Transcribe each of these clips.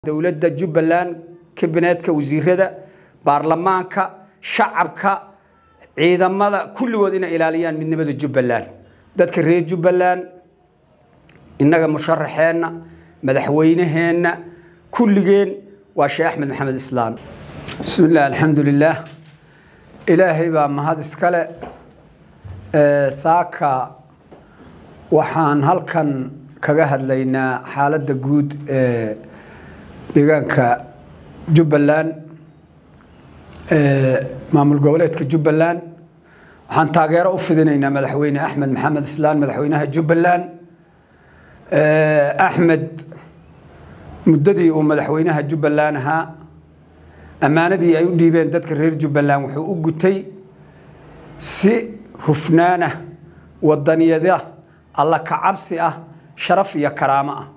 dowladda jubbaland kabineedka wasiirada baarlamaanka shacabka ciidamada kulligood inay ilaaliyaan midnimada jubbaland dadka reer jubbaland innaga musharaxeenna madaxweynaheenna kulligeen waa sheekh axmed maxamed islaan bismi illah alxamdu lilaah ilaahay baa mahad iskale saaka waxaan halkan kaga hadlaynaa xaaladda guud ee deegaanka jubbaland maamul goboleedka jubbaland waxaan taageero u fidinaynaa madaxweyne axmed maxamed islaan madaxweynaha jubbaland axmed muddadii uu madaxweynaha jubbaland ahaa ammaanadii ay u dhiibeen dadka reer jubbaland wuxuu u gutay si hufnaana wadaniyada alla kacabsi ah sharaf iyo karaamo ah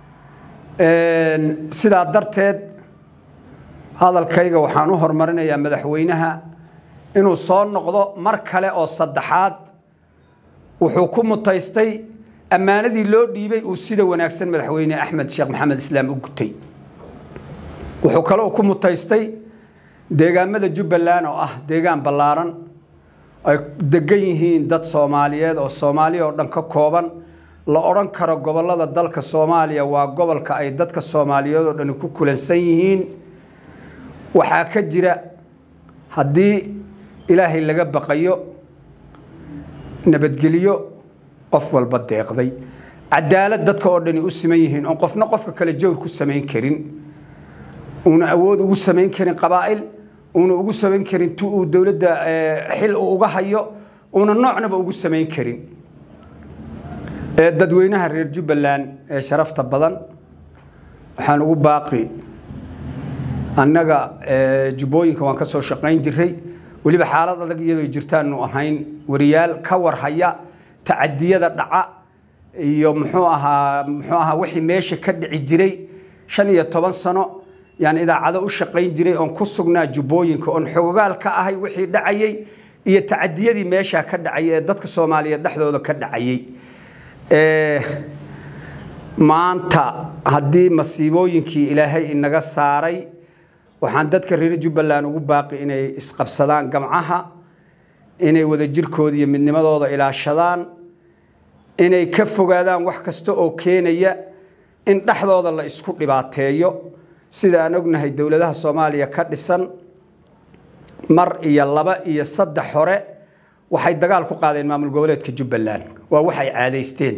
sidaa darteed hadalkayga waxaan u horumarinayaa madaxweynaha inuu soo noqdo mar kale oo saddexaad wuxuu ku mutaystay ammaanadii loo dhiibay uu sida wanaagsan madaxweyne axmed sheekh maxamed islaam u gutay wuxuu kaloo ku mutaystay deegaamada jubbaland oo ah deegaan ballaaran ay degan yihiin dad soomaaliyeed oo soomaaliya oo dhan ka kooban la odhan karo gobollada dalka soomaaliya waa gobolka ay dadka soomaaliyeed oo dhani ku kulansan yihiin waxaa ka jira haddii ilaahay laga baqayo nabadgelyo qof walba deeqday cadaalad dadka oo dhani u siman yihiin oon qofna qofka kale jawr ku samayn karin uuna awood ugu samayn karin qabaa'il uuna ugu samayn karin tu uu dowladda xil uu uga hayo uuna noocnaba ugu samayn karin dadweynaha reer jubbaland ee sharafta badan waxaan ugu baaqi annaga jubbooyinka waan ka soo shaqayn jiray weliba xaalad adag iyadoo jirtaanu ahayn wariyaal ka warhaya tacadiyada dhaca iyo muxuu ahaa muxuu ahaa wixii meesha ka dhici jiray shan iyo toban sano yaan idaacado u shaqayn jiray oon ku sugnaa jubbooyinka oon xogogaal ka ahay wixii dhacayay iyo tacadiyadii meesha ka dhacayay ee dadka soomaaliyeed dhexdooda ka dhacayay maanta haddii masiibooyinkii ilaahay inaga saaray waxaan dadka reer jubbaland ugu baaqi inay isqabsadaan gamcaha inay wadajirkooda iyo midnimadooda ilaashadaan inay ka fogaadaan wax kasta oo keenaya in dhexdooda la isku dhibaateeyo sida aan ognahay dowladaha soomaaliya ka dhisan mar iyo laba iyo saddex hore waxay dagaal ku qaadeen maamul goboleedka jubbaland waa waxay caadaysteen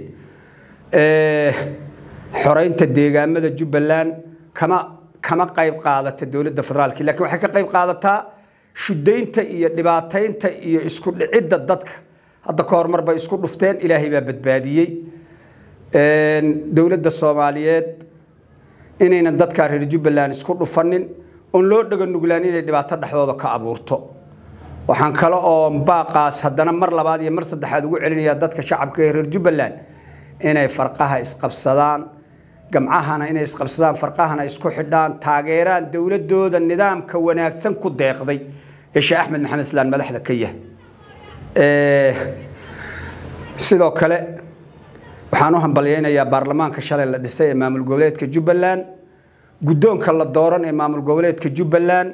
xoreynta deegaamada jubbaland kama kama qayb qaadata dowladda federaalk lakiin waxay ka qayb qaadataa shudaynta iyo dhibaataynta iyo isku dhicidda dadka hadda ka hor mar bay isku dhufteen ilaahay baa badbaadiyey dowladda soomaaliyeed inaynan dadkaa reer jubbaland isku dhufanin oon loo dhaga nuglaan inay dhibaato dhexdooda ka abuurto waxaan kale oo baaqaas haddana mar labaad iyo mar saddexaad ugu celinayaa dadka shacabka ee reer jubbaland inay farqaha isqabsadaan gamcahana inay isqabsadaan farqahana isku xidhaan taageeraan dowladooda nidaamka wanaagsan ku deeqday ee sheekh axmed maxamed islaan madaxda ka yahay sidoo kale waxaan u hambalyaynayaa baarlamaanka shalay la dhisay ee maamul goboleedka jubbaland guddoonka la dooran ee maamul goboleedka jubbaland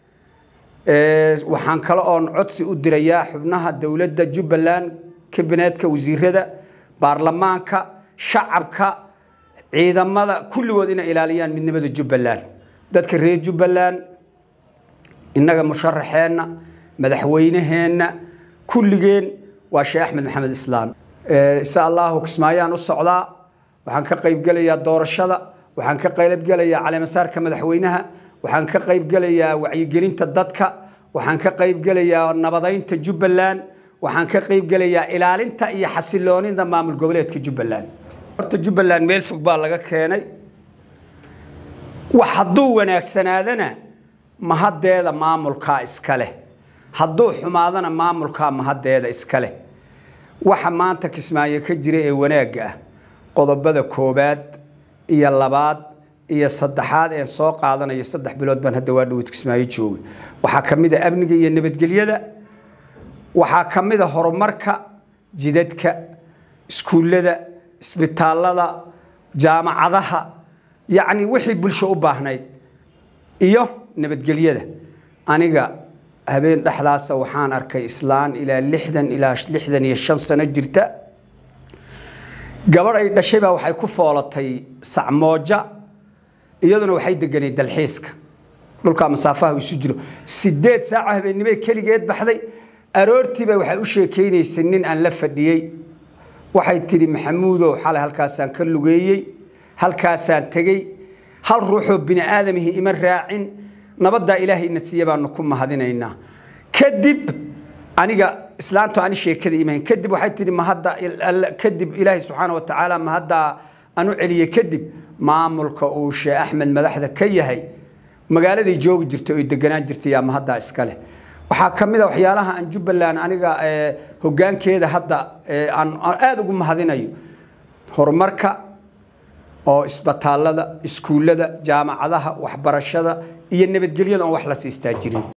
waxaan kale oon codsi u dirayaa xubnaha dowladda jubbaland kabineedka wasiirada baarlamaanka shacabka ciidamada kulligood inay ilaaliyaan midnimada jubbaland dadka reer jubbaland innaga musharaxeenna madaxweynaheenna kulligeen waa sheekh axmed maxamed islaan insha allahu kismaayaan u socdaa waxaan ka qaybgelayaa doorashada waxaan ka qaybgelayaa caleemasaarka madaxweynaha waxaan ka qaybgelayaa wacyigelinta dadka waxaan ka qaybgelayaa nabadaynta jubbaland waxaan ka qaybgelayaa ilaalinta iyo xasiloonida maamul goboleedka jubbaland horta jubbaland meel fog baa laga keenay wax hadduu wanaagsanaadana mahaddeeda maamulkaa iska leh hadduu xumaadana maamulkaa mahaddeeda iska leh waxa maanta kismaayo ka jira ee wanaagga ah qodobada koobaad iyo labaad iyo saddexaad ee soo qaadanayo saddex bilood baan hadda waa dhawad kismaayo jooga waxaa ka mid a amniga iyo nabadgelyada waxaa ka mid a horumarka jidadka iskuullada isbitaalada jaamacadaha yacni wixii bulsho u baahnayd iyo nabadgelyada aniga habeen dhexdaasa waxaan arkay islaan ilaa lixdan ilaa lixdan iyo shan sano jirta gabadh ay dhashay baa waxay ku foolatay sacmooja iyaduna waxay deganay dalxiiska dhulkaa masaafaha isu jiro sideed saaca habeennimay keligeed baxday aroortiiba waxay u sheekaynaysay nin aan la fadhiyey waxay tidhi maxamuudow xalay halkaasaan ka lugeeyey halkaasaan tegey hal ruuxoo bini aadamihii ima raacin nabaddaa ilaahayna siiya baanu ku mahadinaynaa kadib aniga islaantu ani sheekada imayn kadib waxay tidhi mahadda kadib ilaahay subxaana wa tacaala mahaddaa anu celiyey kadib maamulka uu sheekh axmed madaxda ka yahay magaaladay joogi jirtay oy deganaan jirtay yaa mahaddaa iska leh waxaa ka mid a waxyaalaha aan jubbaland aniga hoggaankeeda hadda aan aada ugu mahadinayo horumarka oo isbitaallada iskuullada jaamacadaha waxbarashada iyo nabadgelyada oon wax la siistaa jirin